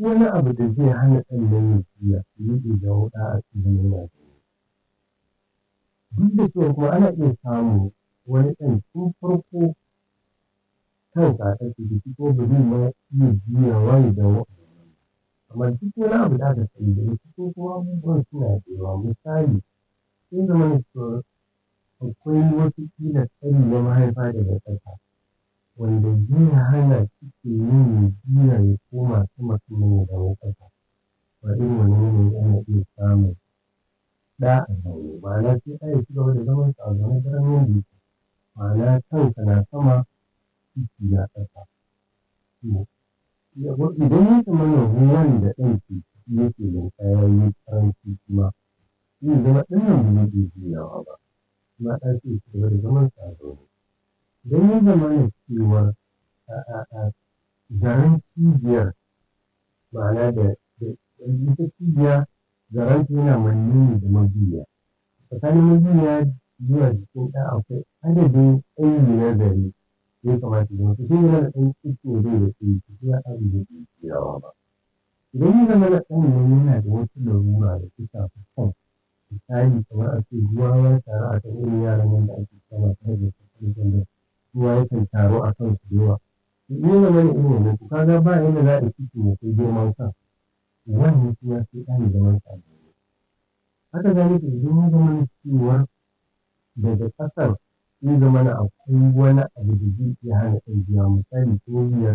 wani abu da zai hana ɗan nan ya juya zai iya jawo ɗa a cikin yana duk da cewa kuma ana iya samun wani ɗan tun farko kansa a ƙarfi da ko ba zai ma iya juyawa ya dawo amma duk wani abu da aka sani da ko kuma abubuwan suna da yawa misali sai zama da cewa akwai wasu ƙila tsari na mahaifa daga ƙasa wanda zai hana cikin yin ya juya ya koma sama sannan ya dawo ƙasa ba irin wannan yanayi ana iya samun ɗa a zaune ma'ana sai ɗa ya ci gaba da zaman sa a zaune daren yadda yake ma'ana kansa na sama ciki na ƙasa idan ya zama na ruwan da ɗan ke ciki yake linƙaya ya yi ƙaranci kuma zai zama ɗan nan ba zai iya juyawa ba kuma ɗa sai ya ci gaba da zaman sa a zaune idan ya zama na cewa zaren cibiyar ma'ana da ita cibiya zaranta yana manne ne da mabiya tsakanin mabiya zuwa jikin ɗa akwai adadin tsayi na zare ya kamata zama su sai yana da ɗan cikin zai da tsayi su ya ɗan da ke juyawa ba idan ya zama na ɗan nan yana da wata larura da ta shafi kan misali kamar a ce ruwa ya taru a kan irin yaran nan da ake kama ta hanyar tattalin da ruwa yakan taru a kan su da yawa to in ya zama na irin wannan to kaga ba yadda za a cikin ya kai girman kan wannan kuma sai ɗan zaman sa haka zalika idan ya zama cewar daga ƙasar zai zama na akwai wani abu da zai iya hana ɗan biya misali ko